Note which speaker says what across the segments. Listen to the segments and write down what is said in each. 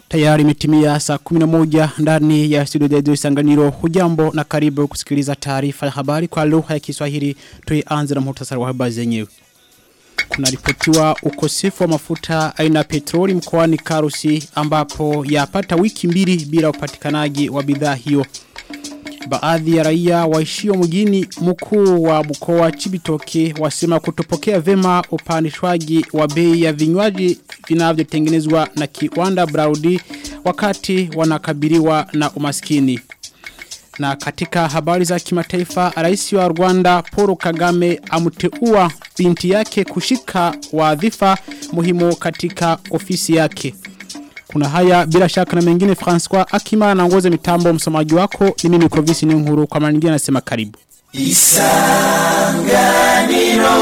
Speaker 1: Tayari imetimia saa 11 ndani ya studio zetu Isanganiro. Hujambo na karibu kusikiliza taarifa ya habari kwa lugha ya Kiswahili. Tuianze na muhtasari wa habari zenyewe. Kuna ripotiwa ukosefu wa mafuta aina petroli mkoani Karusi ambapo yapata wiki mbili bila upatikanaji wa bidhaa hiyo. Baadhi ya raia waishio mjini mkuu wa mkoa Chibitoke wasema kutopokea vema upandishwaji wa bei ya vinywaji vinavyotengenezwa na kiwanda Braudi wakati wanakabiliwa na umaskini. Na katika habari za kimataifa, rais wa Rwanda Paul Kagame amteua binti yake kushika wadhifa muhimu katika ofisi yake. Kuna haya bila shaka na mengine François Akima anaongoza mitambo msomaji wako ni mimi Clovis ni nkuru kwa maana nyingine nasema karibu. Isanganiro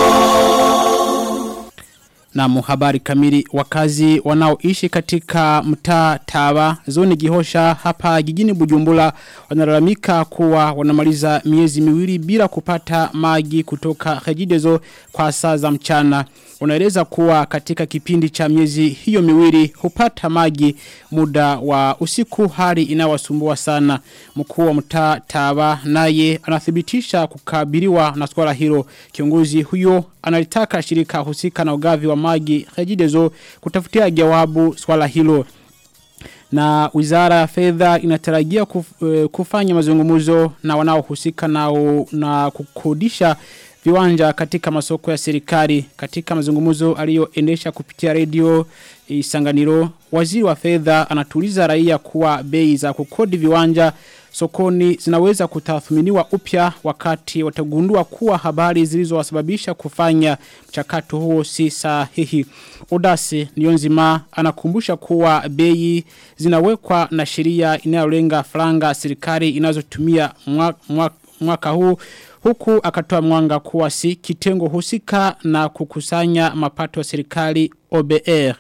Speaker 1: na muhabari kamili wakazi wanaoishi katika mtaa Tawa zoni Gihosha hapa jijini Bujumbura wanalalamika kuwa wanamaliza miezi miwili bila kupata maji kutoka Regideso kwa saa za mchana unaeleza kuwa katika kipindi cha miezi hiyo miwili hupata maji muda wa usiku hali inawasumbua sana mkuu wa mtaa Tawa naye anathibitisha kukabiliwa na swala hilo kiongozi huyo analitaka shirika husika na ugavi wa maji Regideso kutafutia jawabu swala hilo na wizara ya fedha inatarajia kuf, kufanya mazungumzo na wanaohusika na, na kukodisha viwanja katika masoko ya serikali katika mazungumzo aliyoendesha kupitia redio Isanganiro waziri wa fedha anatuliza raia kuwa bei za kukodi viwanja sokoni zinaweza kutathminiwa upya wakati watagundua kuwa habari zilizowasababisha kufanya mchakato huo si sahihi. Odasi Nionzima anakumbusha kuwa bei zinawekwa na sheria inayolenga franga serikali inazotumia mwaka, mwaka, mwaka huu huku akatoa mwanga kuwa si kitengo husika na kukusanya mapato ya serikali OBR.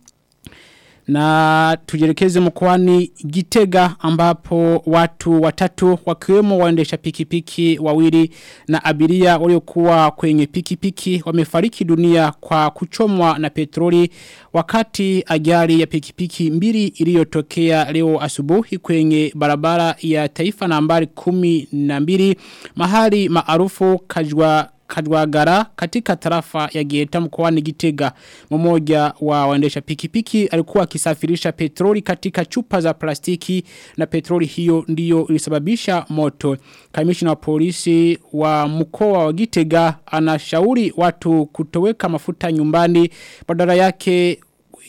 Speaker 1: Na tujelekeze mkwani Gitega ambapo watu watatu wakiwemo waendesha pikipiki wawili na abiria waliokuwa kwenye pikipiki wamefariki dunia kwa kuchomwa na petroli wakati ajali ya pikipiki mbili iliyotokea leo asubuhi kwenye barabara ya taifa nambari kumi na mbili mahali maarufu kajwa Kadwagara katika tarafa ya Geta mkoani Gitega. Mmoja wa waendesha pikipiki alikuwa akisafirisha petroli katika chupa za plastiki na petroli hiyo ndiyo ilisababisha moto. Kamishna wa polisi wa mkoa wa Gitega anashauri watu kutoweka mafuta nyumbani badala yake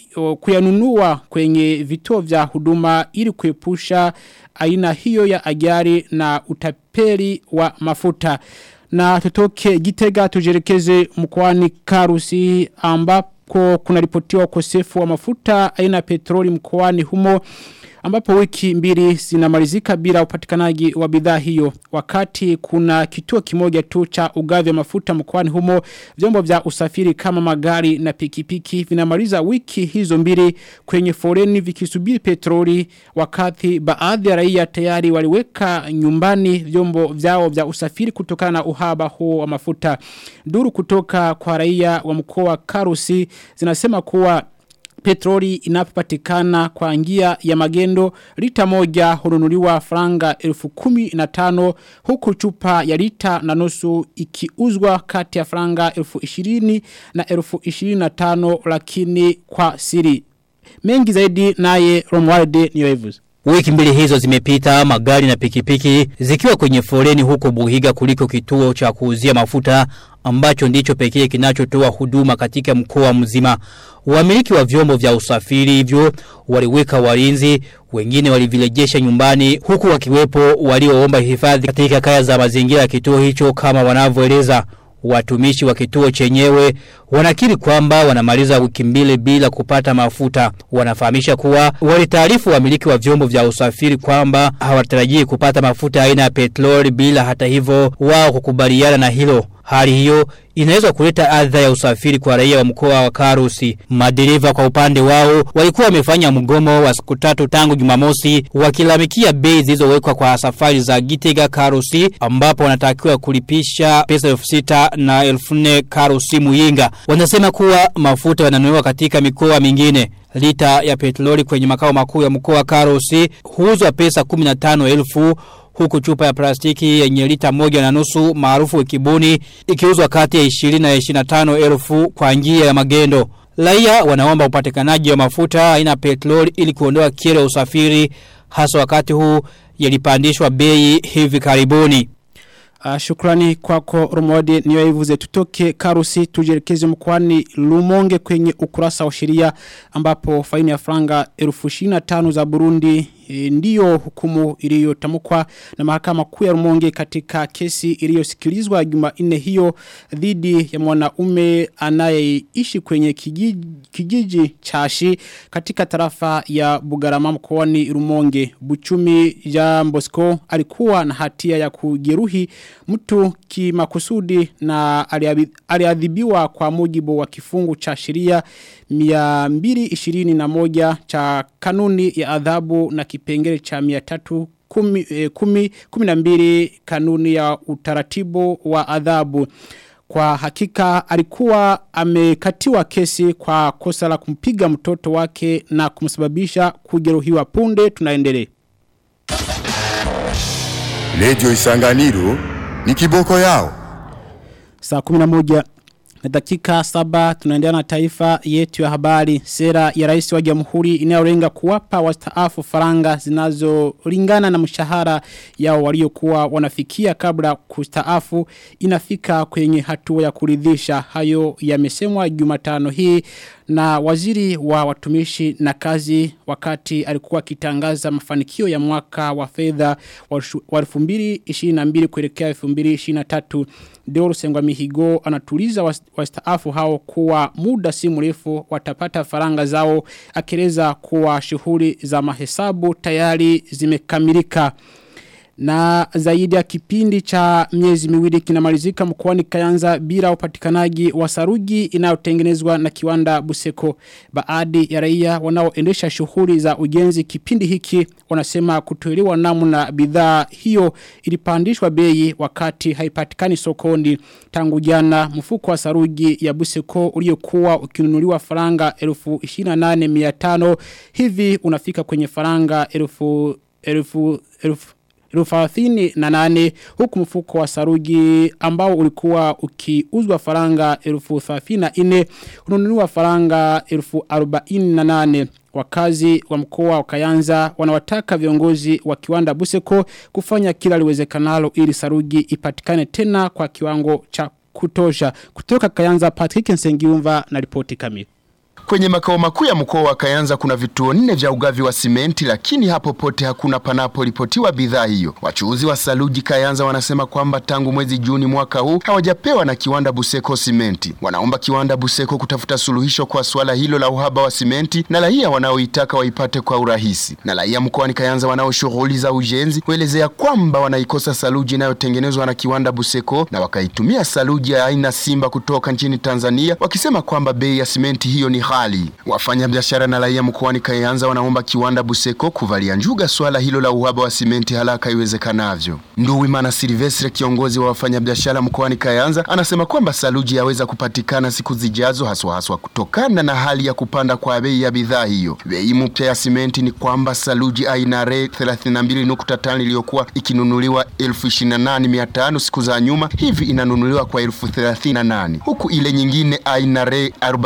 Speaker 1: kuyanunua kwenye vituo vya huduma ili kuepusha aina hiyo ya ajali na utapeli wa mafuta na tutoke gitega tujerekeze mkwani karusi ambapo kuna ripotiwa ukosefu wa mafuta aina petroli mkwani humo ambapo wiki mbili zinamalizika bila upatikanaji wa bidhaa hiyo wakati kuna kituo kimoja tu cha ugavi wa mafuta mkoani humo vyombo vya usafiri kama magari na pikipiki vinamaliza wiki hizo mbili kwenye foreni vikisubiri petroli wakati baadhi ya raia tayari waliweka nyumbani vyombo vyao vya usafiri kutokana na uhaba huo wa mafuta duru kutoka kwa raia wa mkoa wa Karusi zinasema kuwa petroli inapopatikana kwa njia ya magendo lita moja hununuliwa franga elfu kumi na tano huku chupa ya lita na nusu ikiuzwa kati ya franga elfu ishirini na elfu ishirini na tano lakini kwa siri. Mengi zaidi naye Romualde Niyoevuzi.
Speaker 2: Wiki mbili hizo zimepita magari na pikipiki zikiwa kwenye foleni huko Buhiga kuliko kituo cha kuuzia mafuta ambacho ndicho pekee kinachotoa huduma katika mkoa mzima. Wamiliki wa vyombo vya usafiri hivyo waliweka walinzi, wengine walivilejesha nyumbani huku wakiwepo walioomba hifadhi katika kaya za mazingira ya kituo hicho kama wanavyoeleza. Watumishi wa kituo chenyewe wanakiri kwamba wanamaliza wiki mbili bila kupata mafuta. Wanafahamisha kuwa walitaarifu wamiliki wa vyombo vya usafiri kwamba hawatarajii kupata mafuta aina ya petroli bila hata hivyo wao kukubaliana na hilo. Hali hiyo inaweza kuleta adha ya usafiri kwa raia wa mkoa wa Karusi. Madereva kwa upande wao walikuwa wamefanya mgomo wa siku tatu tangu Jumamosi wakilamikia bei zilizowekwa kwa safari za Gitega Karusi ambapo wanatakiwa kulipisha pesa elfu sita na elfu nne Karusi Muyinga. Wanasema kuwa mafuta yananunuliwa katika mikoa mingine. Lita ya petroli kwenye makao makuu ya mkoa wa Karusi huuzwa pesa 15,000 huku chupa ya plastiki yenye lita moja na nusu maarufu kibuni ikiuzwa kati ya 20 na 25 elfu kwa njia ya magendo. Raia wanaomba upatikanaji wa mafuta aina petroli ili kuondoa kero ya usafiri hasa wakati huu yalipandishwa bei hivi karibuni.
Speaker 1: Uh, shukrani kwako Rumodi niyo ivuze tutoke Karusi tujelekeze mkwani Lumonge kwenye ukurasa wa sheria ambapo faini ya franga 1025 za Burundi e, ndiyo hukumu iliyotamkwa na mahakama kuu ya Rumonge katika kesi iliyosikilizwa Jumanne hiyo dhidi ya mwanaume anayeishi kwenye kijiji, kijiji chashi katika tarafa ya Bugarama mkoani Rumonge Buchumi Jean Bosco alikuwa na hatia ya kujeruhi mtu kimakusudi na aliadhibiwa kwa mujibu wa kifungu cha sheria 221 cha kanuni ya adhabu na kipengele cha 300 kumi, eh, kumi, kumi na mbili kanuni ya utaratibu wa adhabu. Kwa hakika alikuwa amekatiwa kesi kwa kosa la kumpiga mtoto wake na kumsababisha kujeruhiwa punde tunaendelea.
Speaker 3: Radio Isanganiro ni kiboko yao.
Speaker 1: Saa 11 na dakika saba tunaendelea na taifa yetu ya habari sera ya rais wa jamhuri inayolenga kuwapa wastaafu faranga zinazolingana na mshahara yao waliokuwa wanafikia kabla kustaafu inafika kwenye hatua ya kuridhisha hayo yamesemwa Jumatano hii na waziri wa watumishi na kazi wakati alikuwa akitangaza mafanikio ya mwaka wa fedha wa 2022 kuelekea 2023 Deoro Sengwa Mihigo anatuliza wastaafu hao kuwa muda si mrefu watapata faranga zao akileza kuwa shughuli za mahesabu tayari zimekamilika na zaidi ya kipindi cha miezi miwili kinamalizika mkoani Kayanza bila upatikanaji wa saruji inayotengenezwa na kiwanda Buseko. Baadhi ya raia wanaoendesha shughuli za ujenzi kipindi hiki wanasema kutoelewa namna bidhaa hiyo ilipandishwa bei wakati haipatikani sokoni. Tangu jana mfuko wa saruji ya Buseko uliokuwa ukinunuliwa faranga 18500 hivi unafika kwenye faranga 1000 1000 Rufathini na nane huku mfuko wa saruji ambao ulikuwa ukiuzwa faranga elfu thafina ine ununuliwa faranga elfu arobaini na nane wakazi wa mkoa wa Kayanza wanawataka viongozi wa kiwanda Buseko kufanya kila liwezekanalo ili saruji ipatikane tena kwa kiwango cha kutosha kutoka Kayanza Patrick Nsengiumva na ripoti kamili
Speaker 4: Kwenye makao makuu ya mkoa wa Kayanza kuna vituo nne vya ugavi wa simenti, lakini hapo pote hakuna panaporipotiwa bidhaa hiyo. Wachuuzi wa saluji Kayanza wanasema kwamba tangu mwezi Juni mwaka huu hawajapewa na kiwanda Buseko simenti. Wanaomba kiwanda Buseko kutafuta suluhisho kwa swala hilo la uhaba wa simenti na raia wanaoitaka waipate kwa urahisi. Na raia mkoani Kayanza wanao shughuli za ujenzi kuelezea kwamba wanaikosa saluji inayotengenezwa na kiwanda Buseko na wakaitumia saluji ya aina Simba kutoka nchini Tanzania, wakisema kwamba bei ya simenti hiyo ni hali. Wafanya biashara na raia mkoani Kayanza wanaomba kiwanda Buseko kuvalia njuga swala hilo la uhaba wa simenti haraka iwezekanavyo. Nduwimana Silvestre, kiongozi wa wafanyabiashara mkoani Kayanza, anasema kwamba saluji yaweza kupatikana siku zijazo, haswa haswa kutokana na hali ya kupanda kwa bei ya bidhaa hiyo. Bei mpya ya simenti ni kwamba saluji aina R 32.5 iliyokuwa ikinunuliwa 28500 siku za nyuma hivi inanunuliwa kwa 1038 huku ile nyingine aina R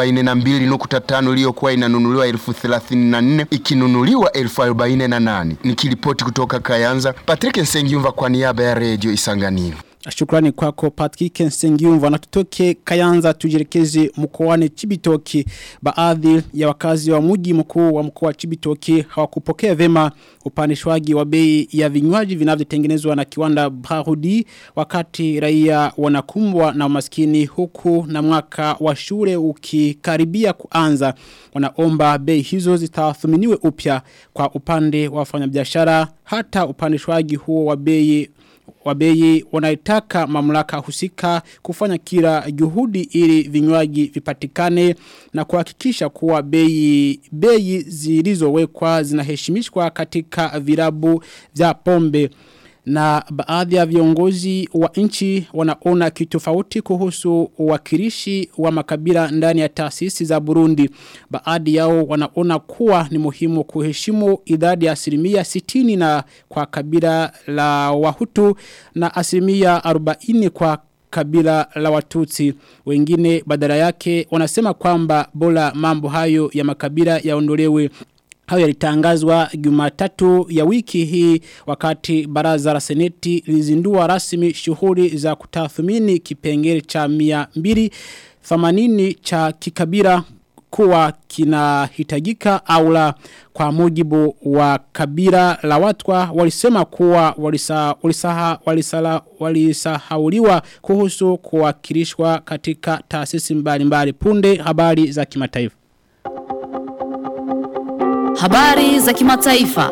Speaker 4: 42 tano iliyokuwa inanunuliwa elfu thelathini na nne ikinunuliwa elfu arobaini na nane. Nikiripoti kutoka Kayanza, Patrick Nsengiumva kwa niaba ya redio Isanganiro.
Speaker 1: Shukrani kwako Patrick Nsengiumva na tutoke Kayanza tujirekeze mkoani Chibitoki. Baadhi ya wakazi wa mji mkuu wa mkoa wa Chibitoki hawakupokea vema upandishwaji wa bei ya vinywaji vinavyotengenezwa na kiwanda Brahudi wakati raia wanakumbwa na umaskini huku na mwaka wa shule ukikaribia kuanza. Wanaomba bei hizo zitathminiwe upya kwa upande wa wafanyabiashara hata upandishwaji huo wa bei wabei wanaitaka mamlaka husika kufanya kila juhudi ili vinywaji vipatikane na kuhakikisha kuwa bei bei zilizowekwa zinaheshimishwa katika virabu vya pombe na baadhi ya viongozi wa nchi wanaona kitofauti kuhusu uwakilishi wa makabila ndani ya taasisi za Burundi. Baadhi yao wanaona kuwa ni muhimu kuheshimu idadi ya asilimia 60 na kwa kabila la Wahutu na asilimia 40 kwa kabila la watutsi. Wengine badala yake wanasema kwamba bora mambo hayo ya makabila yaondolewe Hayo yalitangazwa Jumatatu ya wiki hii wakati baraza la seneti lizindua rasmi shughuli za kutathmini kipengele cha 280 cha kikabila kuwa kinahitajika au la kwa mujibu wa kabila la watwa walisema kuwa walisa, walisaha, walisala, walisahauliwa kuhusu kuwakilishwa katika taasisi mbalimbali punde habari za kimataifa.
Speaker 5: Habari za kimataifa.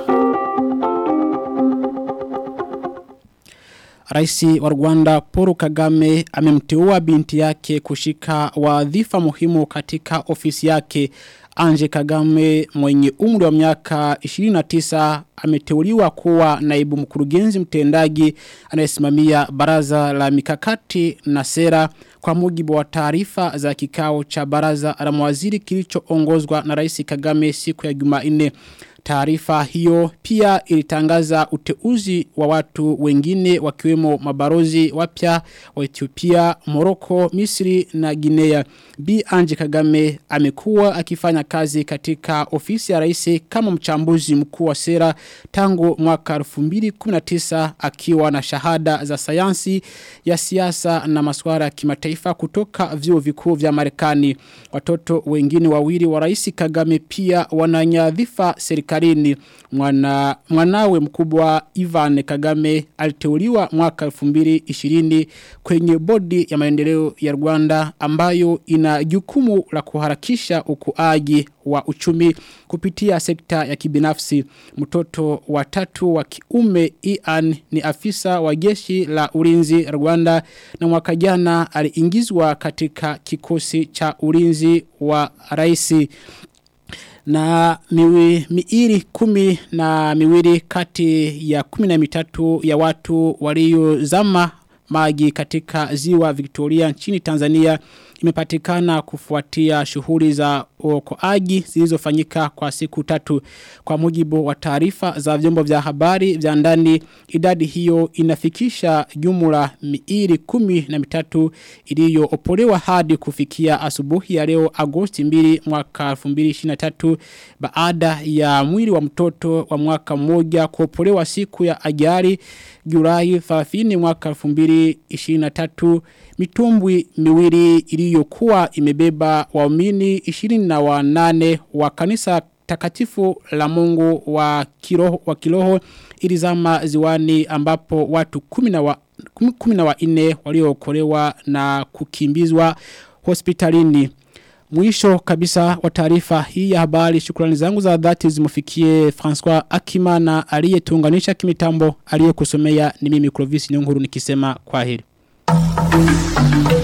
Speaker 1: Raisi wa Rwanda Paul Kagame amemteua binti yake kushika wadhifa muhimu katika ofisi yake. Anje Kagame mwenye umri wa miaka 29 ameteuliwa kuwa naibu mkurugenzi mtendaji anayesimamia baraza la mikakati na sera kwa mujibu wa taarifa za kikao cha baraza la mawaziri kilichoongozwa na Rais Kagame siku ya Jumanne. Taarifa hiyo pia ilitangaza uteuzi wa watu wengine wakiwemo mabarozi wapya wa Ethiopia, Morocco, Misri na Guinea. Bi Anje Kagame amekuwa akifanya kazi katika ofisi ya rais kama mchambuzi mkuu wa sera tangu mwaka 2019 akiwa na shahada za sayansi ya siasa na masuala ya kimataifa kutoka vyuo vikuu vya Marekani. Watoto wengine wawili wa rais Kagame pia wananyadhifa serikalini. Mwana, mwanawe mkubwa Ivan Kagame aliteuliwa mwaka 2020 kwenye bodi ya maendeleo ya Rwanda ambayo ina jukumu la kuharakisha ukuaji wa uchumi kupitia sekta ya kibinafsi. Mtoto wa tatu wa kiume Ian ni afisa wa jeshi la ulinzi Rwanda na mwaka jana aliingizwa katika kikosi cha ulinzi wa raisi na miwi, miiri kumi na miwili kati ya kumi na mitatu ya watu waliozama maji katika ziwa Victoria nchini Tanzania imepatikana kufuatia shughuli za uokoaji zilizofanyika kwa siku tatu kwa mujibu wa taarifa za vyombo vya habari vya ndani idadi hiyo inafikisha jumla miili kumi na mitatu iliyoopolewa hadi kufikia asubuhi ya leo Agosti 2 mwaka 2023 baada ya mwili wa mtoto wa mwaka mmoja kuopolewa siku ya ajali Julai 30 mwaka 2023 mitumbwi miwili iliyokuwa imebeba waumini 28 wa kanisa takatifu la Mungu wa kiroho wa kiroho ilizama ziwani ambapo watu 10 wa 14 waliookolewa na kukimbizwa hospitalini Mwisho kabisa wa taarifa hii ya habari shukrani zangu za dhati zimufikie François Akimana aliyetuunganisha kimitambo aliyekusomea ni mimi Clovis Nyonguru nikisema kwaheri.